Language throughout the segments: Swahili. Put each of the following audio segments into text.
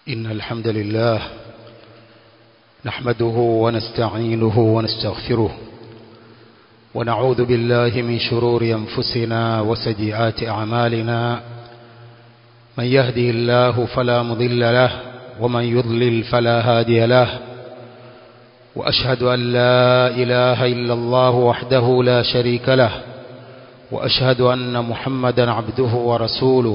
إن الحمد لله نحمده ونستعينه ونستغفره ونعوذ بالله من شرور أنفسنا وسيئات أعمالنا من يهدي الله فلا مضل له ومن يضلل فلا هادي له وأشهد أن لا إله إلا الله وحده لا شريك له وأشهد أن محمدا عبده ورسوله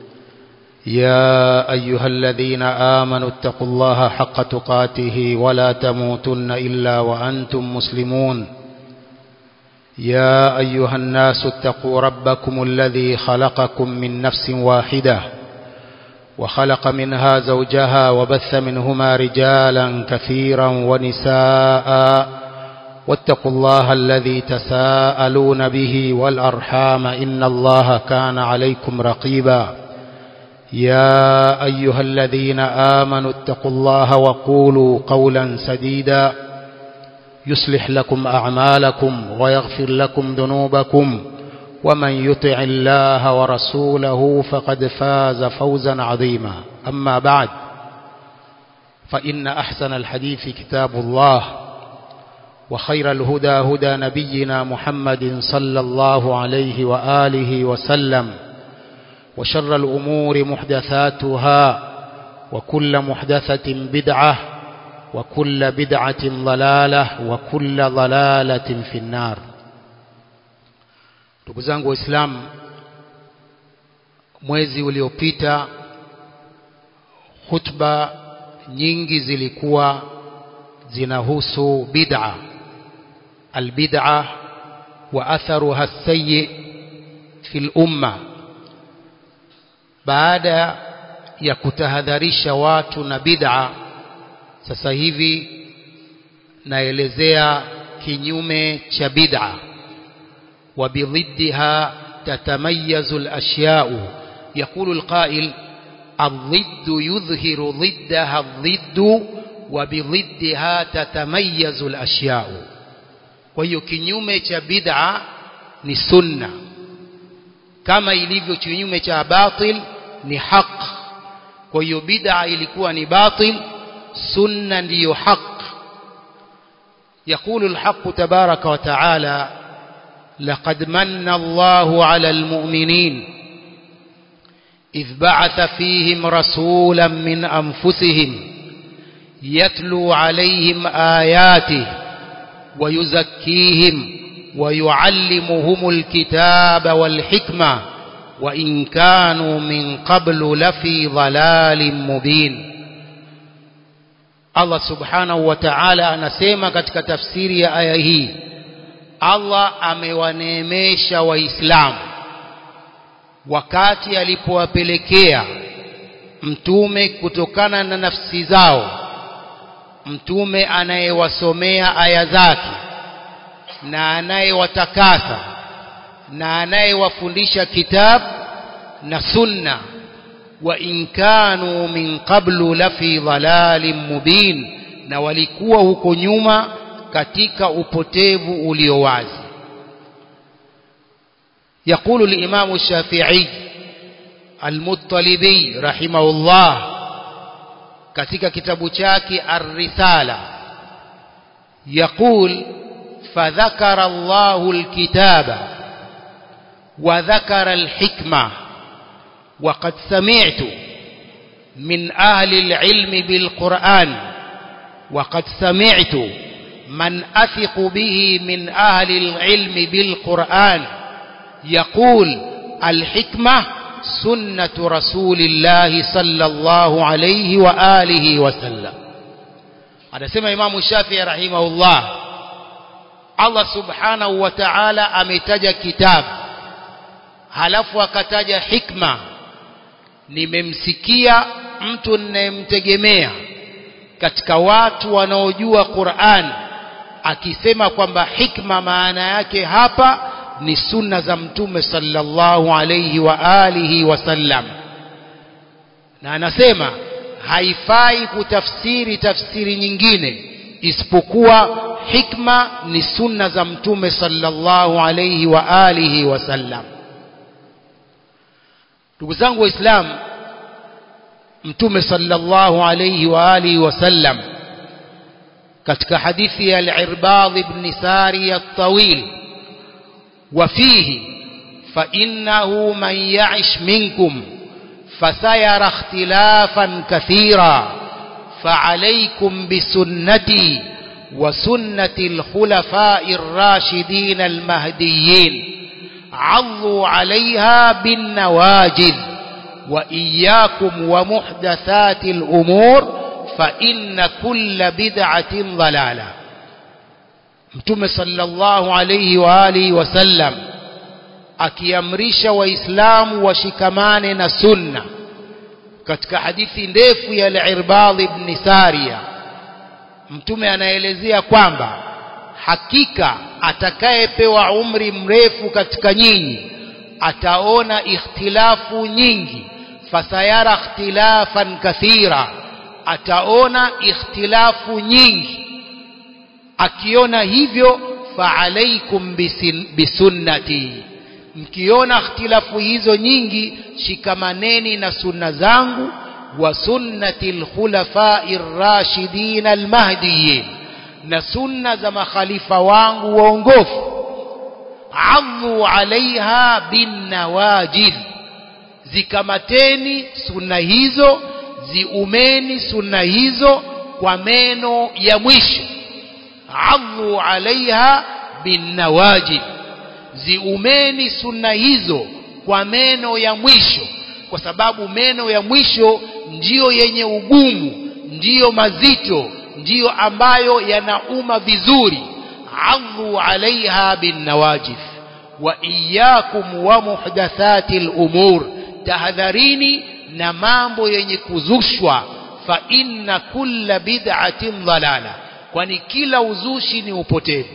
يا أيها الذين آمنوا اتقوا الله حق تقاته ولا تموتن إلا وأنتم مسلمون يا أيها الناس اتقوا ربكم الذي خلقكم من نفس واحدة وخلق منها زوجها وبث منهما رجالا كثيرا ونساء واتقوا الله الذي تساءلون به والأرحام إن الله كان عليكم رقيبا يا أيها الذين آمنوا اتقوا الله وقولوا قولا سديدا يصلح لكم أعمالكم ويغفر لكم ذنوبكم ومن يطع الله ورسوله فقد فاز فوزا عظيما أما بعد فإن أحسن الحديث كتاب الله وخير الهدى هدى نبينا محمد صلى الله عليه وآله وسلم وشر الأمور محدثاتها وكل محدثة بدعة وكل بدعة ضلالة وكل ضلالة في النار ndugu zangu waislamu mwezi uliopita hutuba nyingi zilikuwa zinahusu bid'a albid'a wa atharuha sayyi fi lumma baada ya kutahadharisha watu na bid'a sasa hivi naelezea kinyume cha bid'a wa bididha tatamayazu al-ashya'u يقول القائل الضد يظهر ضدها الضد وبضدها تتميز الأشياء kwa kinyume cha bid'a ni sunna kama ilivyo kinyume cha batil ni haq kwa hiyo bid'a ilikuwa ni batil sunna ndiyo haq يقول الحق تبارك وتعالى لقد من الله على المؤمنين إذ بعث فيهم رسولا من أنفسهم يتلو عليهم آياته ويزكيهم ويعلمهم الكتاب والحكمة وإن كانوا من قبل لفي ضلال مبين Allah subhanahu wa ta'ala anasema katika tafsiri ya aya hii Allah amewaneemesha waislamu wakati alipowapelekea mtume kutokana na nafsi zao mtume anayewasomea aya zake na anayewatakasa na anayewafundisha kitabu na sunna wa in kanu min qablu lafi dhalalin mubin na walikuwa huko nyuma katika upotevu ulio wazi يقول الإمام الشافعي المطلبي رحمه الله katika kitabu chake Ar-Risala يقول فذكر الله الكتاب وذكر الحكمة وقد سمعت من أهل العلم بالقرآن وقد سمعت من أثق به من أهل العلم بالقرآن يقول الحكمة سنة رسول الله صلى الله عليه وآله وسلم هذا سمع إمام الشافعي رحمه الله Allah subhanahu wa ta'ala ametaja kitabu halafu akataja hikma nimemsikia mtu ninayemtegemea katika watu wanaojua Qur'an akisema kwamba hikma maana yake hapa ni sunna za mtume sallallahu alayhi wa alihi wasallam na anasema haifai kutafsiri tafsiri nyingine isipokuwa hikma ni sunna za mtume sallallahu alayhi wa alihi wasallam ndugu zangu waislamu mtume sallallahu alayhi wa alihi wasallam katika hadithi ya al-Irbad ibn Sari at-Tawil وفيه فإنه من يعش منكم فسيرى اختلافا كثيرا فعليكم بسنتي وسنة الخلفاء الراشدين المهديين عضوا عليها بالنواجذ وإياكم ومحدثات الأمور فإن كل بدعة ضلالة mtume sallallahu alayhi wa alihi wasallam akiamrisha waislamu washikamane na sunna katika hadithi ndefu ya al-Irbad ibn Sariya mtume anaelezea kwamba hakika atakayepewa umri mrefu katika nyinyi ataona ikhtilafu nyingi fasayara ikhtilafan kathira ataona ikhtilafu nyingi akiona hivyo faalaikum bisunnati mkiona ikhtilafu hizo nyingi shikamaneni na sunna zangu wa sunnati alkhulafai rashidin almahdiyin na sunna za makhalifa wangu waongofu adhu alaiha binnawajidh zikamateni sunna hizo ziumeni sunna hizo kwa meno ya mwisho adhu alaiha binnawajid ziumeni sunna hizo kwa meno ya mwisho kwa sababu meno ya mwisho ndiyo yenye ugumu ndiyo mazito ndiyo ambayo yanauma vizuri adhu alaiha binnawajid wa iyyakum wa muhdathati al-umur tahadharini na mambo yenye kuzushwa fa inna kulla bid'atin dhalala kwani kila uzushi ni upotevu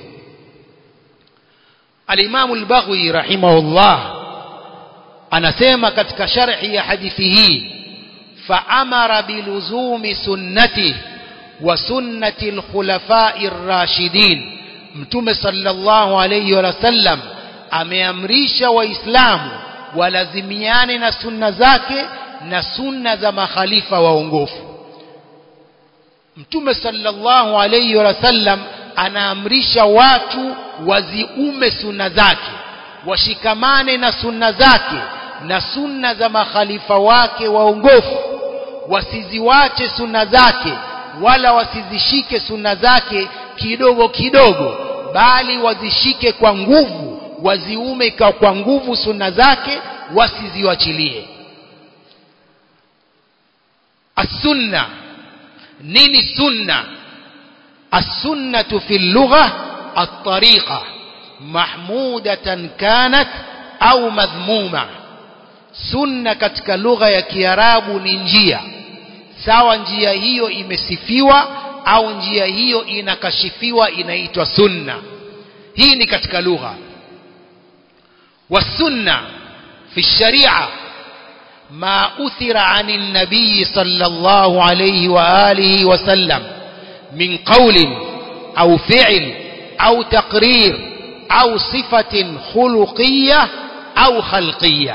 Al-Imam Al-Baghawi rahimahullah anasema katika sharhi ya hadithi hii فأمر بلزوم سنته وسنة الخلفاء الراشدين mtume sallallahu alayhi wa sallam ameamrisha waislamu walazimiane na sunna zake na sunna za makhalifa waongofu mtume sallallahu alayhi wa sallam anaamrisha watu waziume sunna zake washikamane na sunna zake na sunna za makhalifa wake waongofu wasiziwache sunna zake wala wasizishike sunna zake kidogo kidogo bali wazishike kwa nguvu waziume kwa nguvu sunna zake wasiziwachilie as-sunna nini sunna as-sunnatu fi lugha at-tariqa mahmudatan kanat au madhmuma sunna katika lugha ya kiarabu ni njia sawa njia hiyo imesifiwa au njia hiyo inakashifiwa inaitwa sunna hii ni katika lugha والسنه في الشريعه ما أثر عن النبي صلى الله عليه وآله وسلم من قول أو فعل أو تقرير أو صفة خلقية أو خلقية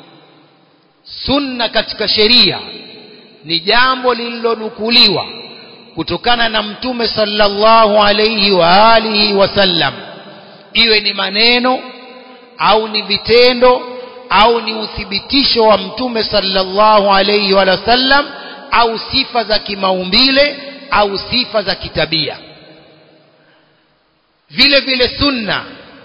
سنة katika sheria ni jambo lililonukuliwa kutokana na mtume sallallahu alayhi wa alihi wasallam iwe ni maneno au ni vitendo au ni uthibitisho wa mtume sallallahu alayhi wa sallam au sifa za kimaumbile au sifa za kitabia vile vile sunna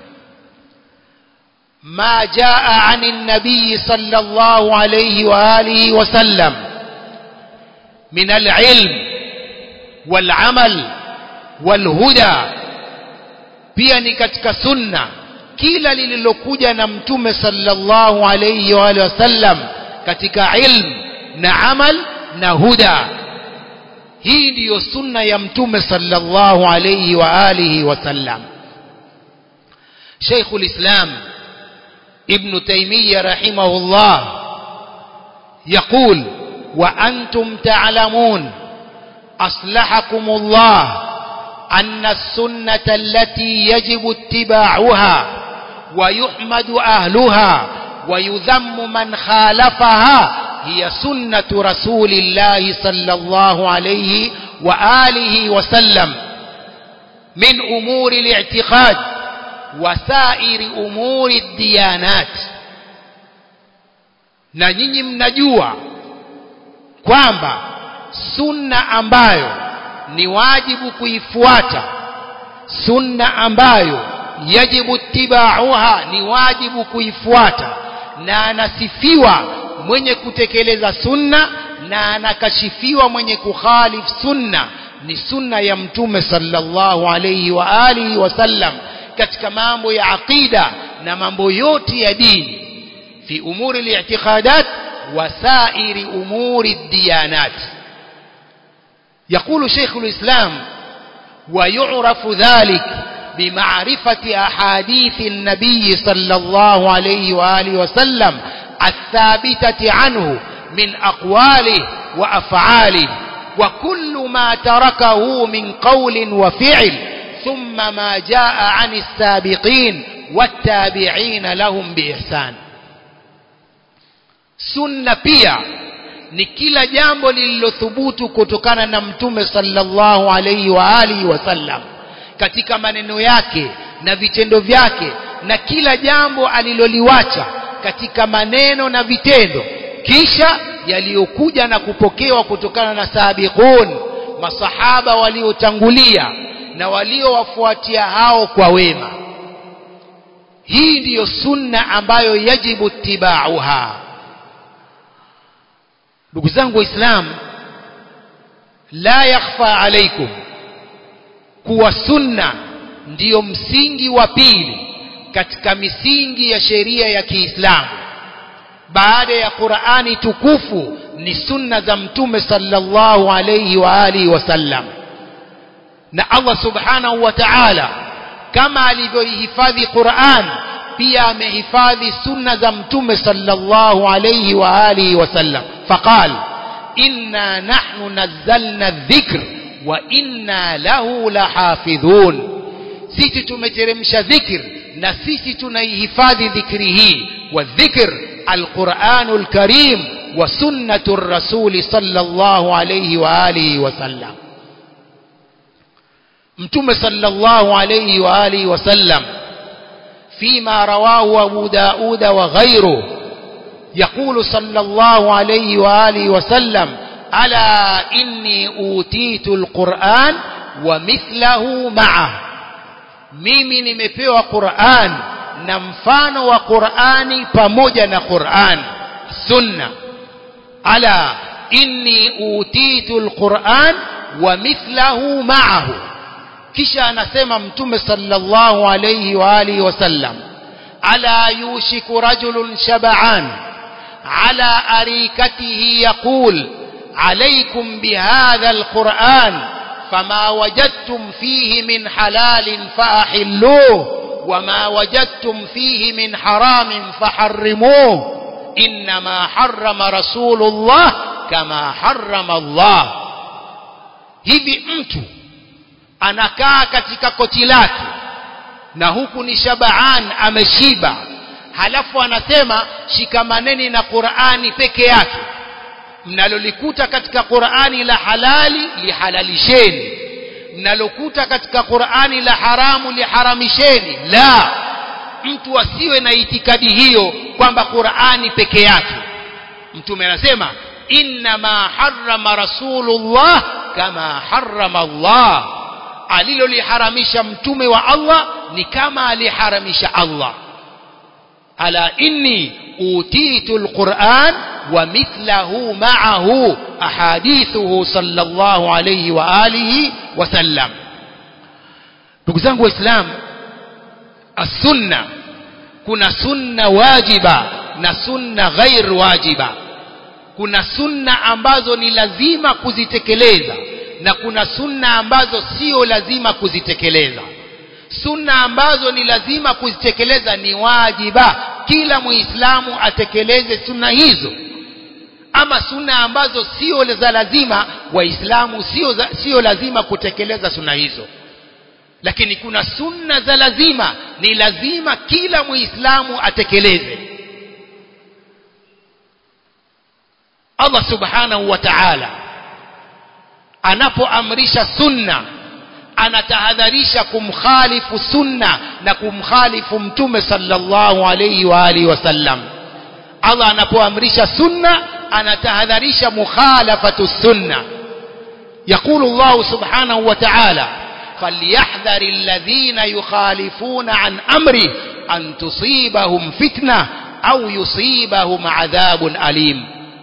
ما جاء عن النبي صلى الله عليه وآله وسلم من العلم والعمل والهدى pia ni katika sunna kila lililokuja na mtume sallallahu alayhi wa alihi wasallam katika ilm na amal na huda hii ndiyo sunna ya mtume sallallahu alayhi wa alihi wasallam Sheikh al-Islam ابن تيمية رحمه الله يقول وأنتم تعلمون أصلحكم الله أن السنة التي يجب اتباعها ويحمد أهلها ويذم من خالفها هي سنة رسول الله صلى الله عليه وآله وسلم من أمور الاعتقاد وسائر أمور الديانات na nyinyi mnajua kwamba sunna ambayo ni wajibu kuifuata sunna ambayo yajibu tibauha ni wajibu kuifuata na anasifiwa mwenye kutekeleza sunna na anakashifiwa mwenye kukhalif sunna ni sunna ya mtume sallallahu alayhi wa alihi wasallam katika mambo ya aqida na mambo yote ya dini fi umuri al-i'tiqadat wa sa'iri umuri ad-diyanat يقول شيخ الإسلام ويعرف ذلك بمعرفة أحاديث النبي صلى الله عليه وآله وسلم الثابتة عنه من أقواله وأفعاله وكل ما تركه من قول وفعل ثم ما جاء عن السابقين والتابعين لهم بإحسان سنة pia ni kila jambo lililothubutu kutokana na mtume sallallahu alaihi wa alihi wasallam katika maneno yake na vitendo vyake na kila jambo aliloliwacha katika maneno na vitendo kisha yaliyokuja na kupokewa kutokana na sabiqun masahaba waliotangulia na waliowafuatia hao kwa wema hii ndiyo sunna ambayo yajibu tibauha ndugu zangu waislamu la yakhfa alaikum kuwa sunna ndiyo msingi wa pili katika misingi ya sheria ya Kiislamu baada ya Qur'ani tukufu ni sunna za mtume sallallahu alayhi wa alihi wasallam na Allah subhanahu wa ta'ala kama alivyoihifadhi Qur'an pia amehifadhi sunna za mtume sallallahu alayhi wa alihi wasallam faqal inna nahnu nazzalna adh-dhikr wa inna lahu lahafidhun sisi tumeteremsha dhikr na sisi tunaihifadhi dhikri hii wa dhikr alquranul karim wa sunnatur rasul sallallahu alayhi wa alihi wasallam mtume sallallahu alayhi wa alihi wasallam فيما رواه أبو داود وغيره يقول صلى الله عليه وآله وسلم ألا إني أوتيت القرآن ومثله معه mimi nimepewa Qur'an na mfano wa Qur'ani pamoja na Qur'an sunna ala inni utitu alquran wa mithlahu ma'ahu kisha anasema mtume sallallahu alayhi wa alihi wasallam ala yushiku rajulun shab'an ala arikatihi yaqul عليكم بهذا القرآن فما وجدتم فيه من حلال فأحلوه وما وجدتم فيه من حرام فحرموه إنما حرم رسول الله كما حرم الله hivi mtu anakaa katika koti lake na huku ni shabaan ameshiba halafu anasema shikamaneni na Qur'ani peke yake mnalolikuta katika Qur'ani la halali lihalalisheni mnalokuta katika Qur'ani la haramu liharamisheni la mtu asiwe na itikadi hiyo kwamba Qur'ani peke yake mtume anasema inma harrama rasulullah kama harrama Allah aliloliharamisha mtume wa Allah ni kama aliharamisha Allah ala inni utitu alquran ومثله معه أحاديثه صلى الله عليه وآله وسلم ndugu zangu waislamu السنة kuna sunna wajiba na sunna ghair wajiba kuna sunna ambazo ni lazima kuzitekeleza na kuna sunna ambazo sio lazima kuzitekeleza sunna ambazo ni lazima kuzitekeleza ni wajiba kila muislamu atekeleze sunna hizo ama sunna ambazo sio za lazima waislamu sio sio lazima kutekeleza sunna hizo lakini kuna sunna za lazima ni lazima kila muislamu atekeleze Allah subhanahu wa ta'ala anapoamrisha sunna anatahadharisha kumkhalifu sunna na kumkhalifu mtume sallallahu alayhi wa alihi wasallam Allah anapoamrisha sunna anatahadharisha mukhalafatu sunna يقول الله سبحانه وتعالى فليحذر الذين يخالفون عن أمره أن تصيبهم فتنة أو يصيبهم عذاب أليم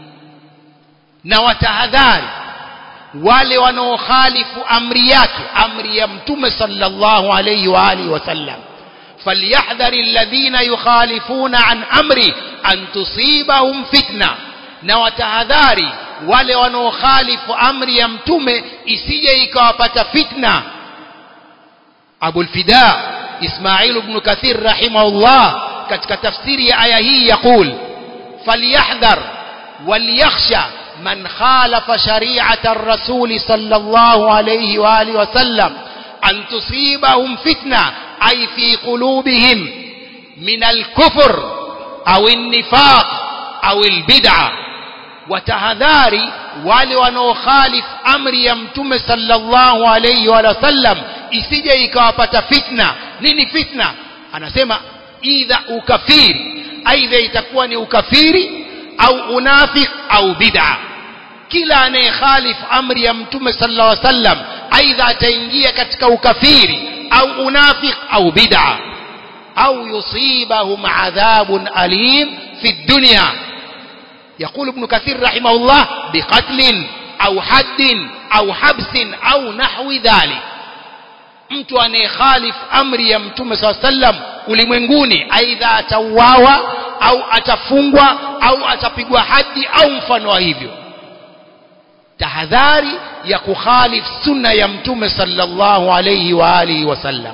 نوتهذار wale wanaokhalifu amri yake amri ya mtume sallallahu alayhi wa alihi wasallam falyahdhari alladhina yukhalifuna an amri an tusibahum fitna na watahadhari wale wanaokhalifu amri ya mtume isije ikawapata fitna Abul Fida Ismail ibn Kathir rahimahullah katika tafsiri ya aya hii yakul falyahdhar walyakhsha من خالف شريعة الرسول صلى الله عليه وآله وسلم أن تصيبهم فتنة أي في قلوبهم من الكفر أو النفاق أو البدعة وتهذاري wale wanaokhalifu amri ya mtume sallallahu alayhi wa sallam isije ikawapata fitna nini fitna anasema idha ukafiri aidha itakuwa ni ukafiri au unafik au bid'a kila anayekhalif amri ya mtume sallallahu alaihi wasallam aidha ataingia katika ukafiri au unafik au bid'a au yusibahum adhabun alim fi dunya يقول ابن كثير رحمه الله بقتل أو حد أو حبس أو نحو ذلك mtu anayekhalif amri ya mtume saa sallam ulimwenguni aidha atauawa au atafungwa au atapigwa hadi au mfano wa hivyo tahadhari ya kukhalif sunna ya mtume sallallahu alayhi wa alihi wasallam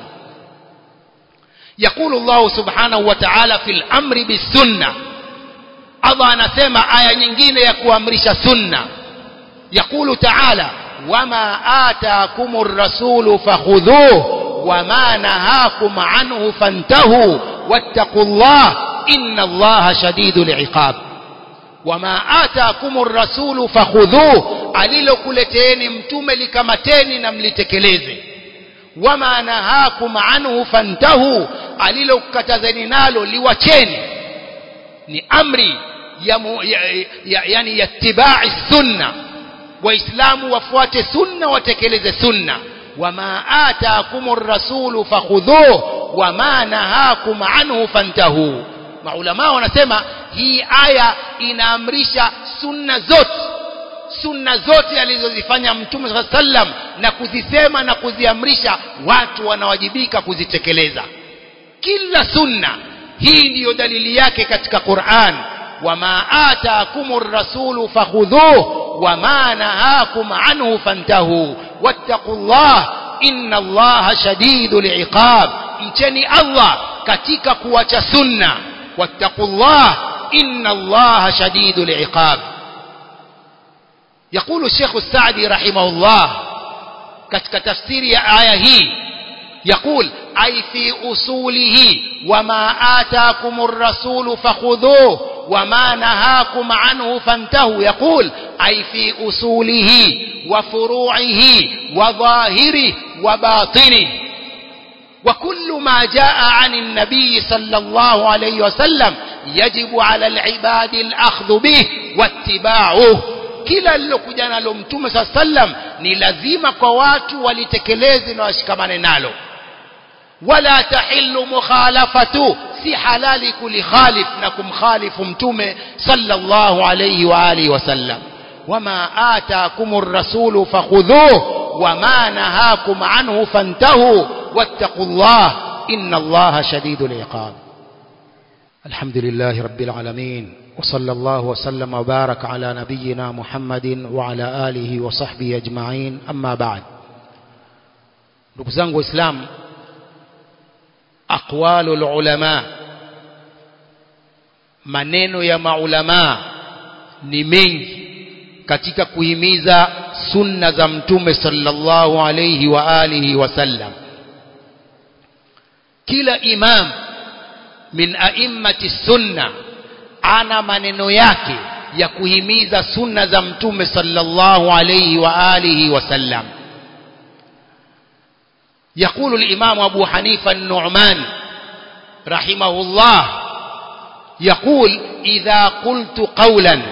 يقول الله سبحانه وتعالى في الأمر بالسنة Allah anasema aya nyingine ya kuamrisha sunna يقول تعالى وما آتاكم الرسول فخذوه وما نهاكم عنه فانتهوا واتقوا الله إن الله شديد العقاب وما آتاكم الرسول فخذوه alilokuleteni mtume likamateni na mlitekeleze wama nahakum anhu fantahu alilokatazeni nalo liwacheni ni amri ya, mu, ya, ya, yani ya tibai sunna waislamu wafuate sunna watekeleze sunna wama ataakum rasulu fakhudhuh wama nahakum anhu fantahu maulama wanasema hii aya inaamrisha sunna zote sunna zote alizozifanya mtume saa sallam na kuzisema na kuziamrisha watu wanawajibika kuzitekeleza kila sunna hii ndiyo dalili yake katika Qur'an wama ataakumur rasulu fakhudhuh wama nahakum anhu fantahu wattaqullah inna allaha shadidul iqab mcheni Allah katika kuacha sunna wattaqullah inna allaha shadidul iqab يقول الشيخ السعدي رحمه الله katika tafsiri ya aya hii يقول أي في أصوله وما آتاكم الرسول فخذوه وما نهاكم عنه فانتهوا يقول أي في أصوله وفروعه وظاهره وباطنه وكل ما جاء عن النبي صلى الله عليه وسلم يجب على العباد الأخذ به واتباعه kila lilokuja nalo mtume saa sallam ni lazima kwa watu walitekeleze na washikamane nalo wala tahillu mukhalafatu si halali kulikhalif na kumkhalifu mtume sallallahu alayhi wa alihi wasallam wama ataakum rasulu fakhudhuh wama nahakum anhu fantahu wattaqullah inna allaha shadidul iqab alhamdulillahi rabbil alamin وصلى الله وسلم وبارك على نبينا محمد وعلى آله وصحبه أجمعين أما بعد ndugu zangu waislamu aqwalu lulama maneno ya maulamaa ni mengi katika kuhimiza sunna za mtume sallallahu alayhi wa alihi wasallam kila imam min a'immati sunna ana maneno yake ya kuhimiza sunna za mtume sallallahu alayhi wa alihi wasallam يقول الإمام أبو حنيفة النعمان رحمه الله يقول إذا قلت قولا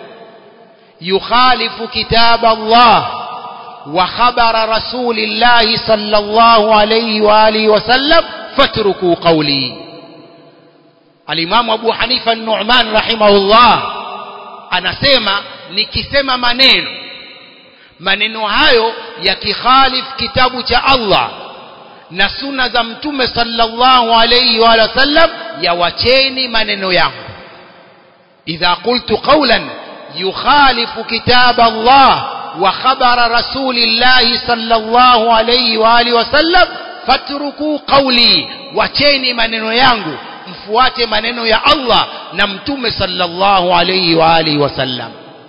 يخالف كتاب الله وخبر رسول الله صلى الله عليه وآله وسلم فاتركوا قولي الإمام أبو حنيفة النعمان رحمه الله anasema nikisema maneno maneno hayo yakikhalif kitabu cha Allah na sunna za mtume sallallahu alayhi wa sallam yawacheni maneno yangu idha qultu qawlan yukhalifu kitab Allah wa khabara rasulillahi sallallahu alayhi wa alihi wasallam fatruku qawli wacheni maneno yangu mfuate maneno ya Allah na mtume sallallahu alayhi wa alihi wasallam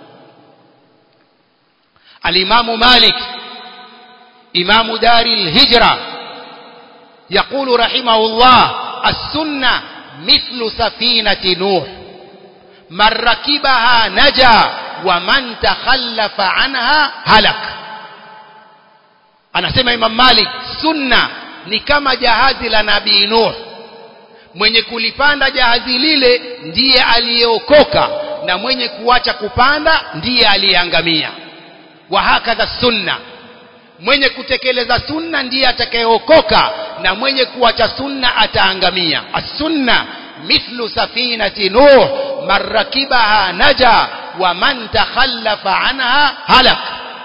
الإمام مالك إمام دار الهجرة يقول رحمه الله السنة مثل سفينة نوح من ركبها نجا ومن تخلف عنها هلك anasema imam malik sunna ni kama jahazi la nabii nuh mwenye kulipanda jahazi lile ndiye aliyeokoka na mwenye kuacha kupanda ndiye aliyeangamia wa hakadha sunna mwenye kutekeleza sunna ndiye atakayeokoka na mwenye kuacha sunna ataangamia as-sunna mithlu safinati nuh man rakibaha naja wa man takhallafa anha halak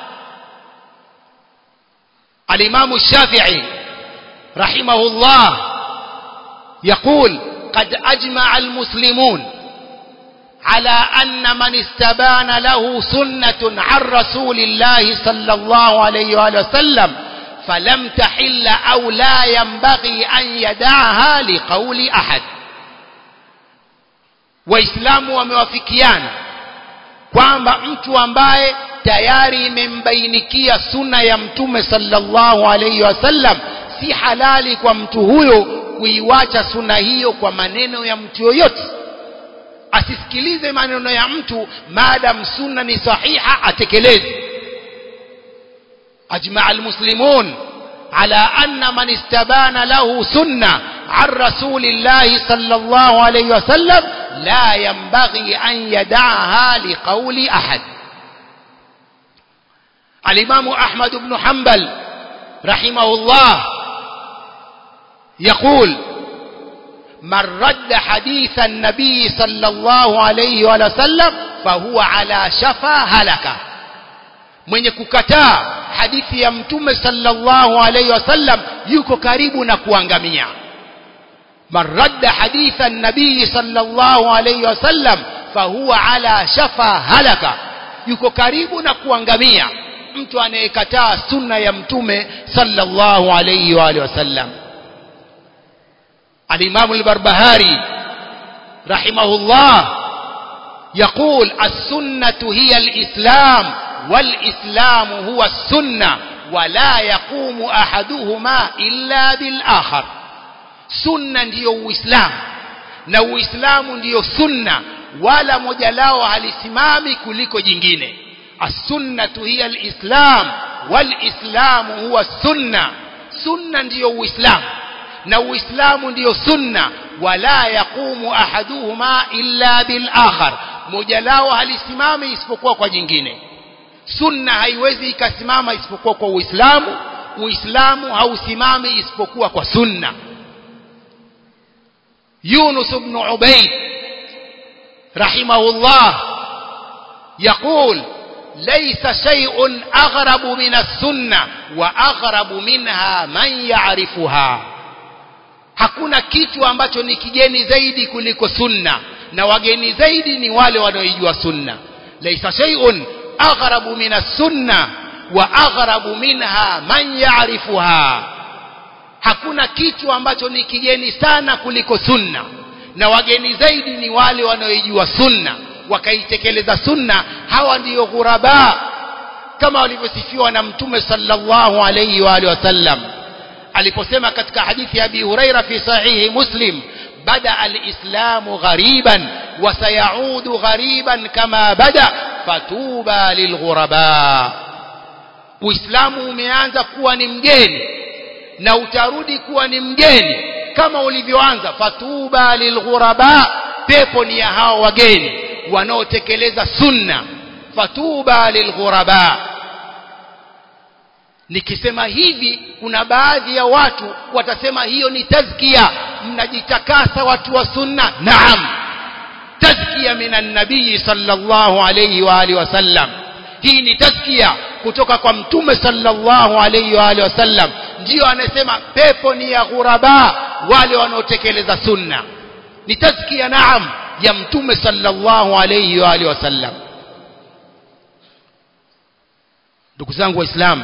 al-imam الشافعي رحمه الله يقول قد أجمع المسلمون على أن من استبان له سنة عن رسول الله صلى الله عليه وآله وسلم فلم تحل أو لا ينبغي أن يدعها لقول أحد waislamu wamewafikiana kwamba mtu ambaye tayari imembainikia sunna ya mtume sallallahu alaihi wasallam si halali kwa mtu huyo kuiwacha sunna hiyo kwa maneno ya mtu yoyote asisikilize maneno ya mtu maadam sunna ni sahiha atekeleze ajmaa almuslimun ala anna man istabana lahu sunna عن رسول الله صلى الله عليه وسلم لا ينبغي أن يدعها لقول أحد الإمام أحمد بن حنبل رحمه الله يقول من رد حديث النبي صلى الله عليه وسلم فهو على شفا هلكة mwenye kukataa hadithi ya mtume sallallahu alaihi wasallam yuko karibu na kuangamia man radda haditha nabii sallallahu alaihi wasallam fahuwa ala shafa halaka yuko karibu na kuangamia mtu anayekataa sunna ya mtume sallallahu alaihi wa alihi wasallam الإمام البربهاري رحمه الله يقول السنة هي الإسلام والإسلام هو السنة ولا يقوم أحدهما إلا بالآخر سنة ndio uislamu na uislamu ndio sunna wala moja lao halisimami kuliko jingine as-sunnatu hiya al-islam wal-islamu huwa sunna sunna ndio uislamu na uislamu ndiyo sunna wala yaqumu ahaduhuma illa bil akhar moja lao halisimami isipokuwa kwa jingine sunna haiwezi ikasimama isipokuwa kwa uislamu uislamu hausimami isipokuwa kwa sunna يونس بن عبيد رحمه الله يقول ليس شيء أغرب من السنة وأغرب منها من يعرفها hakuna kitu ambacho ni kigeni zaidi kuliko sunna na wageni zaidi ni wale wanaoijua sunna laisa shay'un aghrabu min as-sunna wa aghrabu minha man ya'rifuha hakuna kitu ambacho ni kigeni sana kuliko sunna na wageni zaidi ni wale wanaoijua sunna wakaitekeleza sunna hawa ndiyo ghuraba kama walivyosifiwa na mtume sallallahu alayhi wa alihi wasallam aliposema katika hadithi ya Abi Huraira fi sahihi Muslim bada al-islamu ghariban وسيعود غريبا كما بدا فتوبى للغرباء uislamu umeanza kuwa ni mgeni na utarudi kuwa ni mgeni kama ulivyoanza fatuba lilghuraba pepo ni ya hao wageni wanaotekeleza sunna fatuba lilghuraba nikisema hivi kuna baadhi ya watu watasema hiyo ni tazkia mnajitakasa watu wa sunna naam tazkia minan nabii sallallahu alayhi wa alihi wasallam hii ni tazkia kutoka kwa mtume sallallahu alayhi wa alihi wasallam ndio anasema pepo ni ya ghuraba wale wanaotekeleza sunna ni tazkia naam ya mtume sallallahu alayhi wa alihi wasallam ndugu zangu waislamu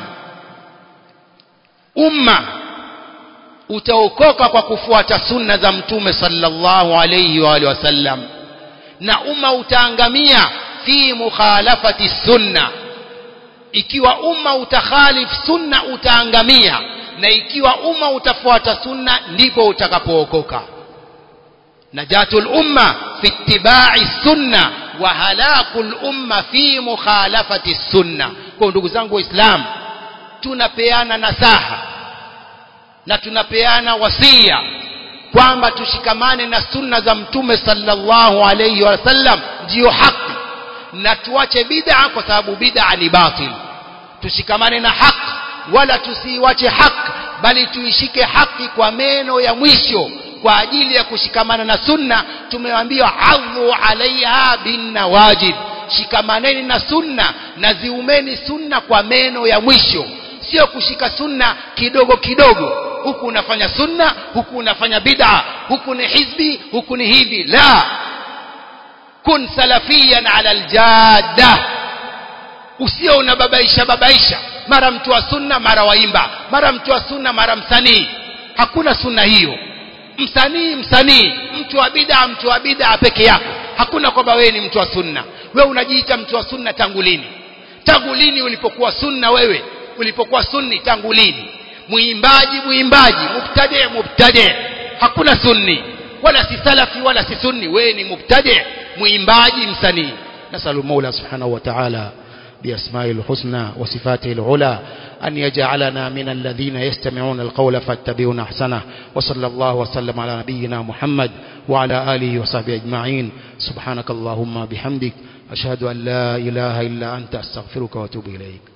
umma utaokoka kwa kufuata sunna za mtume sallallahu alayhi wa alihi wasallam na umma utaangamia fi mukhalafati sunna ikiwa umma utakhalif sunna utaangamia na ikiwa umma utafuata sunna ndipo utakapookoka najatul umma fi ittiba'i sunna wa halakul umma fi mukhalafati sunna kwa ndugu zangu waislamu tunapeana nasaha na tunapeana wasia kwamba tushikamane na sunna za mtume sallallahu alayhi wasallam ndiyo haki na tuache bid'a kwa sababu bid'a ni batil tushikamane na haki wala tusiiwache haki bali tuishike haki kwa meno ya mwisho kwa ajili ya kushikamana na sunna tumeambiwa adhu alaiha bin nawajid shikamaneni na sunna na ziumeni sunna kwa meno ya mwisho sio kushika sunna kidogo kidogo huku unafanya sunna huku unafanya bid'a huku ni hizbi huku ni hivi la kun salafiyan ala aljadda usio unababaisha babaisha mara mtu wa sunna mara waimba mara mtu wa sunna mara msanii hakuna sunna hiyo msanii msanii mtu wa bid'a mtu wa bid'a peke yako hakuna kwamba wewe ni mtu wa sunna wewe unajiita mtu wa sunna tangu lini tangu lini ulipokuwa sunna wewe ulipokuwa sunni tangu lini muimbaji muimbaji mubtadi mubtadi hakuna sunni wala si salafi wala si sunni wewe ni mubtadi muimbaji msanii nasalu mola subhanahu wa ta'ala بأسمائه الحسنى وصفاته العلى أن يجعلنا من الذين يستمعون القول فاتبعون أحسنه وصلى الله وسلم على نبينا محمد وعلى آله وصحبه أجمعين سبحانك اللهم بحمدك أشهد أن لا إله إلا أنت أستغفرك وأتوب إليك